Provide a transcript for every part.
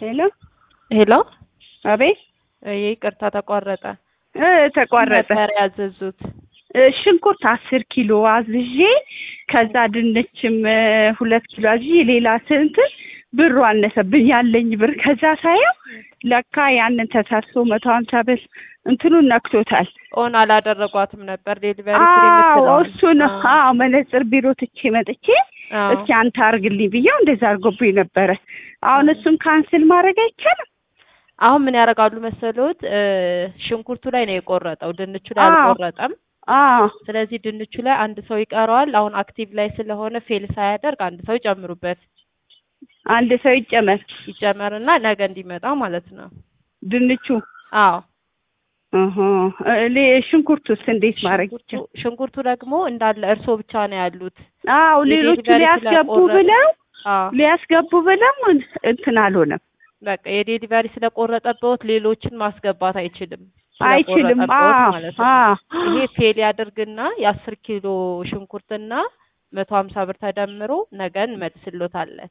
ሄሎ ሄሎ አቤት ይቅርታ ተቋረጠ። እ ተቋረጠ። ነበር ያዘዙት። እ ሽንኩርት አስር ኪሎ አዝዤ ከዛ ድንችም እ ሁለት ኪሎ አዝዤ ሌላ ስንት ብሩ አነሰብኝ ያለኝ ብር ከዛ ሳየው ለካ ያንን ተሳስቶ መቶ ሀምሳ ብር እንትኑን ነክቶታል። ኦን አላደረጓትም ነበር ዴሊቨሪ ፍሪ አዎ የምትለውን። እሱን አዎ። አዎ መነጽር ቢሮ ትቼ መጥቼ አዎ። እስኪ አንተ አርግልኝ ብዬው እንደዛ አድርጎብኝ ነበረ። አሁን እሱን ካንስል ማድረግ አይቻልም? አሁን ምን ያደርጋሉ መሰሎት? እ ሽንኩርቱ ላይ ነው የቆረጠው፣ ድንቹ ላይ አዎ። አልቆረጠም። አዎ ስለዚህ ድንቹ ላይ አንድ ሰው ይቀረዋል። አሁን አክቲቭ ላይ ስለሆነ ፌል ሳያደርግ አንድ ሰው ይጨምሩበት፣ አንድ ሰው ይጨመር ይጨመርና ነገ እንዲመጣ ማለት ነው። ድንቹ አዎ እህ እ ሌ- ሽንኩርቱስ እንዴት ማድረግ ሽንኩርቱ ይቻላል? ሽንኩርቱ ደግሞ እንዳለ እርስዎ ብቻ ነው ያሉት። አዎ ሌሎቹ የዴሊቨሪ ሊያስገቡ ስለቆረጠ- ብለው አዎ ሊያስገቡ ብለው እንትን አልሆነም። በቃ የዴሊቨሪ ስለቆረጠበት ሌሎችን ማስገባት አይችልም። አይችልም። ስለቆረጠበት አዎ ማለት ነው። አዎ ይሄ ፌል ያደርግና የአስር ኪሎ ሽንኩርትና መቶ ሀምሳ ብር ተደምሮ ነገ እንመልስሎታለን።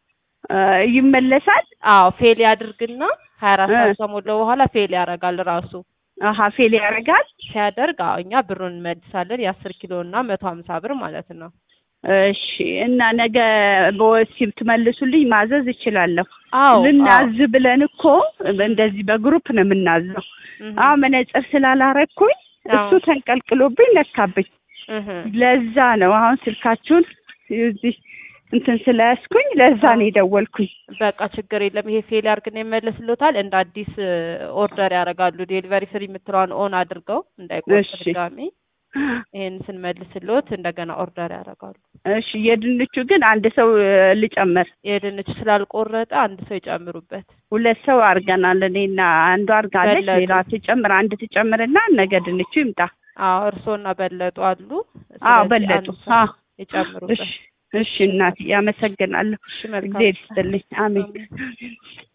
እ ይመለሳል። አዎ ፌል ያድርግና ሀያ አራት እ። ሰዓት ከሞላው በኋላ ፌል ያደርጋል ራሱ አሀ ፌል ያደርጋል። ሲያደርግ አዎ እኛ ብሩን እንመልሳለን የአስር ኪሎ እና መቶ ሀምሳ ብር ማለት ነው። እሺ እና ነገ በወሲብ ትመልሱልኝ ማዘዝ እችላለሁ። አዎ ልናዝ ብለን እኮ እንደዚህ በግሩፕ ነው የምናዘው። እህ አዎ መነጽር ስላላረኩኝ እሱ አዎ። ተንቀልቅሎብኝ ነካብኝ። እህ ለዛ ነው አሁን ስልካችሁን እዚህ እንትን ስለያዝኩኝ ለዛ ነው የደወልኩኝ። በቃ ችግር የለም። ይሄ ፌል ያርግና ይመለስሎታል። እንደ አዲስ ኦርደር ያደርጋሉ። ዴሊቨሪ ፍሪ የምትለዋን ኦን አድርገው እንዳይቆርጥ እሺ። ድጋሚ ይሄን ስንመልስሎት እንደገና ኦርደር ያደርጋሉ። እሺ የድንቹ ግን አንድ ሰው እ፣ ልጨምር። የድንች ስላልቆረጠ አንድ ሰው ይጨምሩበት። ሁለት ሰው አድርገናል። እኔና አንዷ አድርጋለች። በለጡ። ሌላ ትጨምር አንድ ትጨምርና ነገ ድንቹ ይምጣ። አዎ እርሶና በለጡ አሉ። አዎ ስለዚህ በለጡ። አንድ ሰው አዎ ይጨምሩበት። እሺ እሺ እናቴ አመሰግናለሁ። እሺ መልካም እግዚአብሔር ይስጥልኝ። አሜን። አሜን።